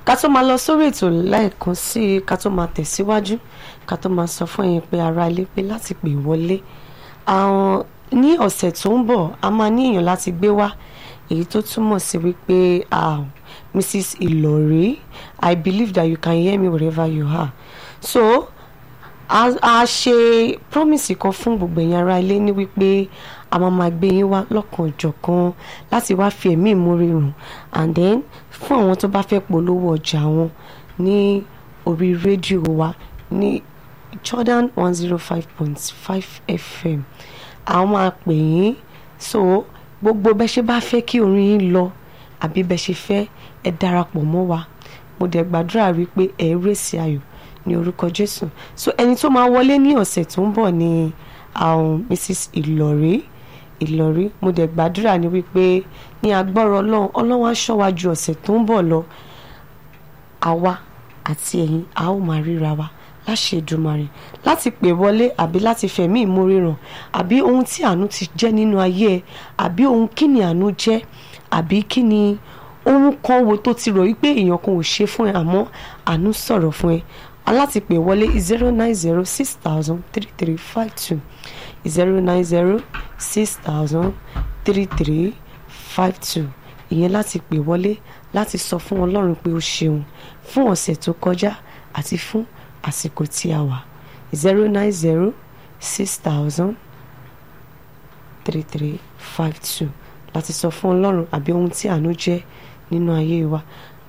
ká tó máa lọ sórí ètò lẹ́ẹ̀kan sí i ká tó máa tẹ̀síwájú ká tó máa sọ fún ẹ̀yin pé ara ilé pé láti pè wọlé àwọn ní ọ̀sẹ̀ tó ń bọ̀ a máa ní èèyàn láti gbé wá èyí tó túmọ̀ sí wípé ah, Mrs. Ìlọ̀rí I believe that you can hear me wherever you are so a a ṣe promise kan fún gbogbo ẹ̀yin ará ilé ní wípé a máa máa gbé yín wá lọ́kàn jọ̀kan láti wá fi ẹ̀mí ìmúre rùn and then fún àwọn tó bá fẹ́ polówó ọjà wọn ní orí rédíò wa ní Jordan one zero five point five FM àwọn máa pè yín so gbogbo bẹ́ ṣe bá fẹ́ kí orin yín lọ àbí bẹ́ ṣe fẹ́ ẹ darapọ̀ mọ́ wa mo dẹ̀ gbàdúrà wípé ẹ rèsì ayọ̀ ní orúkọ Jésù so ẹni tó máa wọlé ní ọ̀sẹ̀ tó ń bọ̀ ni àwọn Mrs. Ìlọ̀rí Ìlọ̀rí mo dẹ̀ gbàdúrà ní wípé ní agbọ́rọ̀ Ọlọ́run Ọlọ́run á ṣọ́ wa ju ọ̀sẹ̀ tó ń bọ̀ lọ àwa àti ẹ̀yin a ó máa ríra wa láṣẹ Èdùmàrè láti pè wọlé àbí láti fẹ̀mí ìmúríran àbí ohun tí àánú ti jẹ́ nínú ayé ẹ àbí ohun kí ni àánú jẹ́ àbí kí ni ohun kan wo tó ti rò wípé èèyàn kan ò ṣe fún ẹ àmọ́ àánú sọ̀rọ̀ fún ẹ aláti pè wọlé zero nine zero six thousand three three five two zero nine zero six thousand three three five two ìyẹn láti pè wọlé láti sọ fún Ọlọ́run pé ó ṣeun fún ọ̀sẹ̀ tó kọjá àti fún àsìkò tí a wà zero nine zero six thousand three three five two láti sọ fún Ọlọ́run àbí ohun tí àánú jẹ́ nínú ayé wa